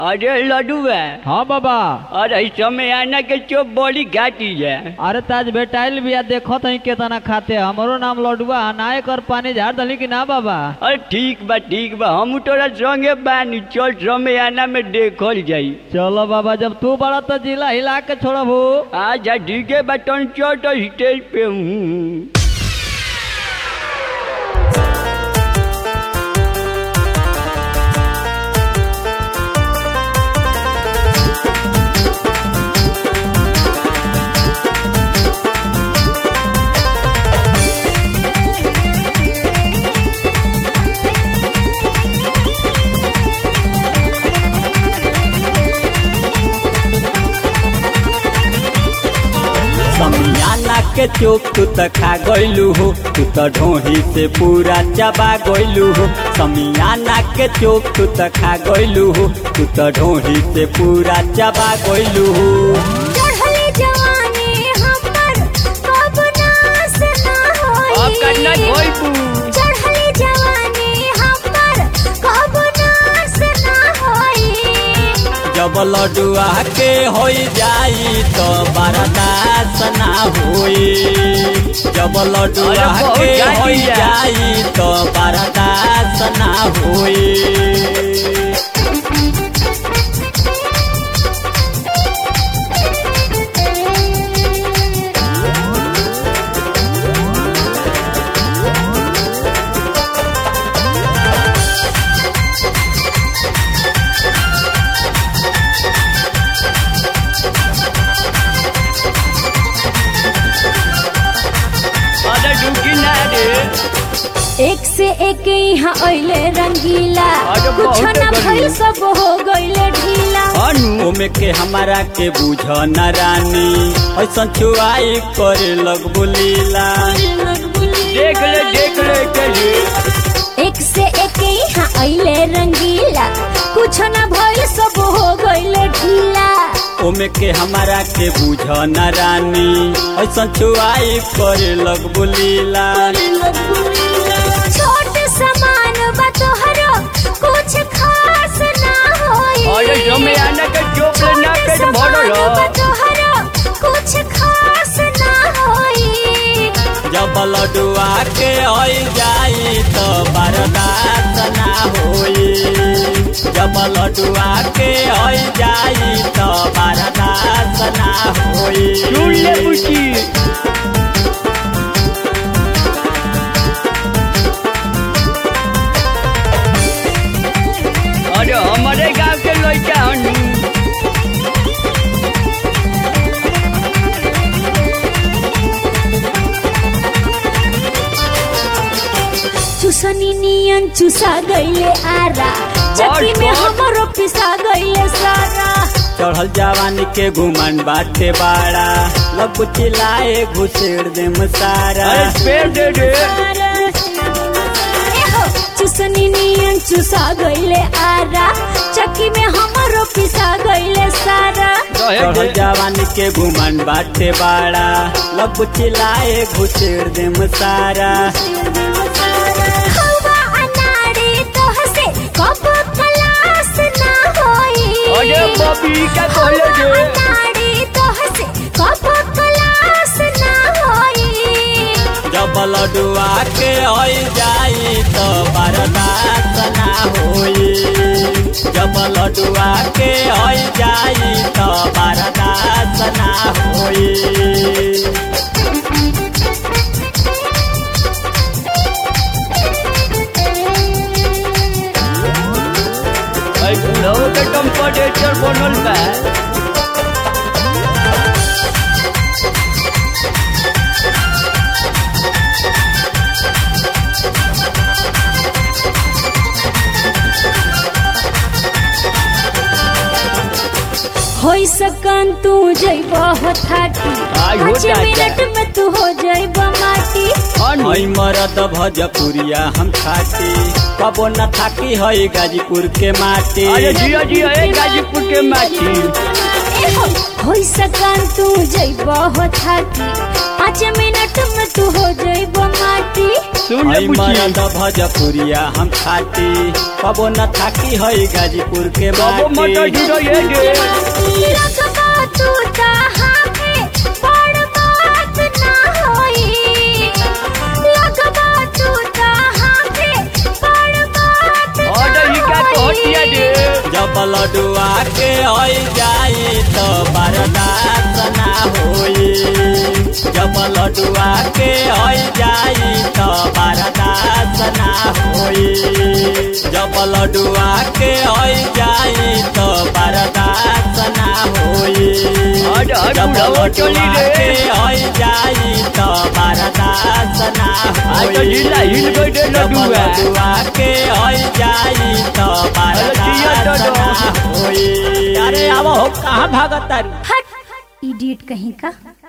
अरे लडुआ हाँ बाबा अरे समय आना के चोप बड़ी घाटी है अरे ताज बेटाइल बिया देखो तही केतना खाते हमरो नाम लडुआ नाय कर पानी झाड़ दली कि ना बाबा अरे ठीक बा ठीक बा हम तोरा संगे बानी चल समय आना में देखल जाई चलो बाबा जब तू बड़ा तो जिला हिला के छोड़बू अच्छा ठीक है बटन चल तो स्टेज पे हूँ समियाना के चोप तू त खा गइलू हो तू त ढोही से पूरा चबा गइलू हो समियाना के चोप तू त खा गइलू हो तू त ढोही से पूरा चबा गइलू हो चढ़ले जवानी हमर कब नास ना होई अब करना धोइबू चढ़ले जवानी हमर कब नास ना होई जब लडुआ के होई जाई तो बर्दाश्त ना होई जब लडुआ अरे बहुत के गाली होई है। जाई तो बर्दाश्त ना होई अरे डुकी ना रे एक से एक यहाँ अइले रंगीला अरे कुछ बहुत न गर्मी। भइल सब हो गइले ढीला अनु ओमे के हमारा के बुझ न रानी ऐसन छुआई करे लग बुलीला देख ले देख ले के रे एक से एक यहाँ अइले रंगीला कुछ न भइल सब हो गइले ढीला ओमे के हमारा के बुझ न रानी ऐसन छुआई करे लग बुलीला छोट समान बा तोहरो कुछ खास ना होई अरे समय आना के चोप ले ना पेट छोट भरल समान बा ह। तोहरो कुछ खास ना होई जब लडुआ के होई जाई तो बर्दाश्त ना होई जब लडुआ के होई जाई तो बर्दाश्त ना होई सुन ले बुची अरे हमारे गांव के लड़का हनु चुसनी नियन चुसा गइले आरा चक्की में बड़। हमरो पिसा गइले सारा चढ़ल जवानी के घुमन बाटे बाड़ा लग चिल्लाए घुसेड़ दे सारा अरे पेड़ दे दे एहो, चुसनी नियन चुसा गइले आरा चक्की में हमरो पिसा गइले सारा रहे चढ़ल दे जवानी के घुमन बाटे बाड़ा लग चिल्लाए घुसेड़ दे सारा हवा अनाड़ी तोहसे कब खलास ना होई अरे बबी का कहले हवा दे अनाड़ी तोहसे कब खलास ना होई जब लडुआ के होई जाई तो बर्दाश्त ना होई जब लडुआ के होई जाई तो बर्दाश्त ना होई अरे बुढ़ऊ के टेम्परेचर बनल बा होई सकन तू जइब हो थाटी आई हो पाँच जाता। मिनट में तू हो जइब माटी अनु हई मरद भजपुरिया हम खाती कबो न थाकी हई गाजीपुर के माटी अरे जिया जिया ए गाजीपुर के माटी होई सकान तू जइब हो थाकी पाँच मिनट में तू हो जइब माटी सुन ले हई बुची मरद भजपुरिया हम खाती कबो न थाकी हई गाजीपुर के बाबू मटर माटी ढूंढो ये गे लगबा तू तहाँ पे बड़ बात ना होई लगबा तू तहाँ पे बड़ बात ना ऑर्डर ही का तो हटिया होई दे जब लडुआ के हई जाई तो बर्दाश्त ना होई जब लडुआ के हई जाई तो बर्दाश्त ना होई जब लडुआ के हई जाई तो बर्दाश्त ना होई हट, हट, जब बुढ़ावा चली लडुआ रे। के हई जाई तो बर्दाश्त ना आज तो होई ढीला हिल गई रे जब लडुआ। लडुआ के हई जाई तो जिया बर्दाश्त तो ना होई अरे अब हो कहाँ भागत तारी हट इडियट कहीं का